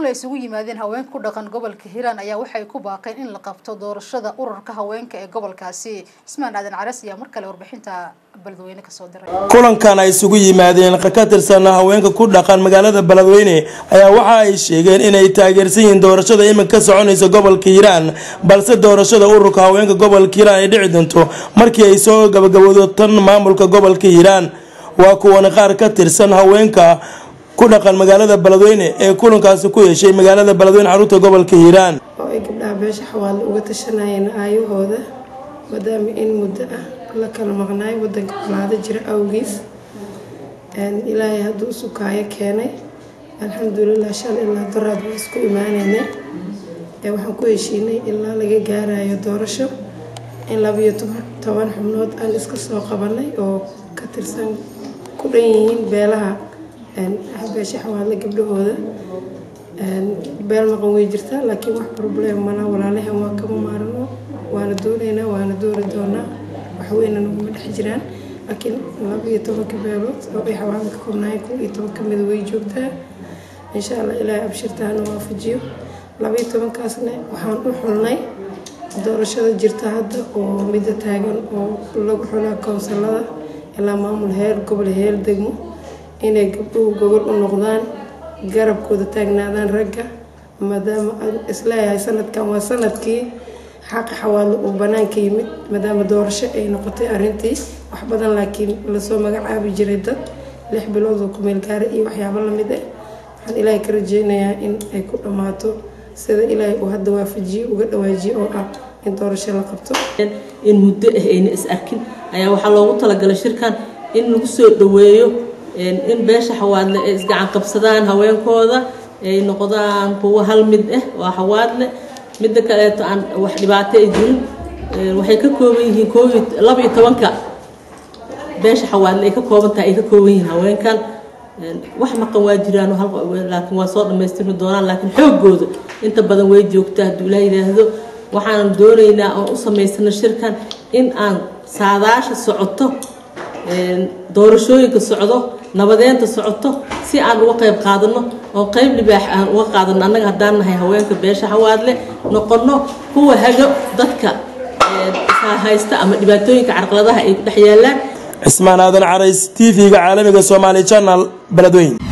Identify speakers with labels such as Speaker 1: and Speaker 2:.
Speaker 1: kulan la isugu yimaadeen haweenka ku dhaqan gobolka hiiraan ayaa waxay ku baaqeen in la qabto doorashada ururka haweenka ee gobolkaasi ismaan aadan caras ayaa mar kale warbixinta beledweyne kasoo diray
Speaker 2: kulankan ay isugu yimaadeen ka tirsan haweenka ku dhaqan magaalada beledweyne ayaa waxa ay sheegeen inay taageersan yihiin doorashada iminka ka soconaysa gobolka hiiraan balse doorashada ururka haweenka gobolka hiiraan ay dhici doonto markii ay soo gabagaboodo tan maamulka gobolka hiiraan waa kuwan qaar ka tirsan haweenka ku dhaqan magaalada beledweyne ee kulankaasi ku yeeshay magaalada beledweyne xarunta gobolka hiiraan
Speaker 3: oo ay gabdhaha beesha xawaale uga tashanayeen aayahooda maadaama in muddo ah la kala maqnaayo wadanka colaado jira awgiis ilaahay hadduu usukaayo keenay alxamdulilah shan ilaa daraad waa isku imaaneynay waxaan ku heshiinay ilaa laga gaarayo doorasho in labayo toban xubnood aan iska soo qabanay oo ka tirsan ku dhan yihiin beelaha beesha xawaale gabdhahooda beel maqan way jirtaa laakiin wax problem mana walaalahan waa kama maarano waana doonaynaa waana dooni doonaa waxweyna naguma dhex jiraan laakiin laba iyo tobanka beelood oo ay xawaale ka koobnaayeen kun iyo toban ka mida way joogtaa insha allah ilaahay abshirtaana waafajiyo laba iyo tobankaasna waxaan u xulnay doorashada jirta hadda oo midda taagan oo lagu xulaa koonsalada ilaa maamul heer gobol heer degmo inay gabdhuhu gobol u noqdaan garabkooda taagnaadaan ragga maadaama isleeyahay sanadkan waa sanadkii xaqa xawaalo uu banaanka yimid maadaama doorasho ay noqotay arintii wax badan laakiin lasoo magacaabi jiray dad lix bilood oo kumeel gaara iyo waxyaabo lamid ah waxaan ilaahay ka rajeynayaa in ay ku dhammaato sida ilaahay uu hadda waafajiye uga dhawaajiye oo ah in doorasho la qabto
Speaker 4: in muddo ah ayna is arkin ayaa waxaa loogu talagalay shirkan in lagu soo dhaweeyo in beesha xawaadle ay isgacan qabsadaan haweenkooda ay noqdaan kuwo hal mid ah waa xawaadle midda kaleeto aan wax dhibaato ay jirin waxay ka kooban yihiin koob laba iyo tobanka beesha xawaadle ay ka kooban tahay ay ka kooban yihiin haweenkan wax maqan waa jiraan laakiin waa soo dhammaystirmi doonaan laakiin xoogooda inta badan way joogtaa hadduu ilaa yidhaahdo waxaan doonaynaa oon u samaysano shirkan in aan saadaasha socoto doorashooyinka socdo nabadeenta socoto si aan uga qayb qaadano oo qayb libaax aan uga qaadano annaga haddaan nahay haweenka beesha xawaadle noqono kuwa hago dadka haysta ama dhibaatooyinka carqaladaha ay ku dhex yaalaan
Speaker 2: cismaan aadan carays t v-ga caalamiga somaali janal beledweyn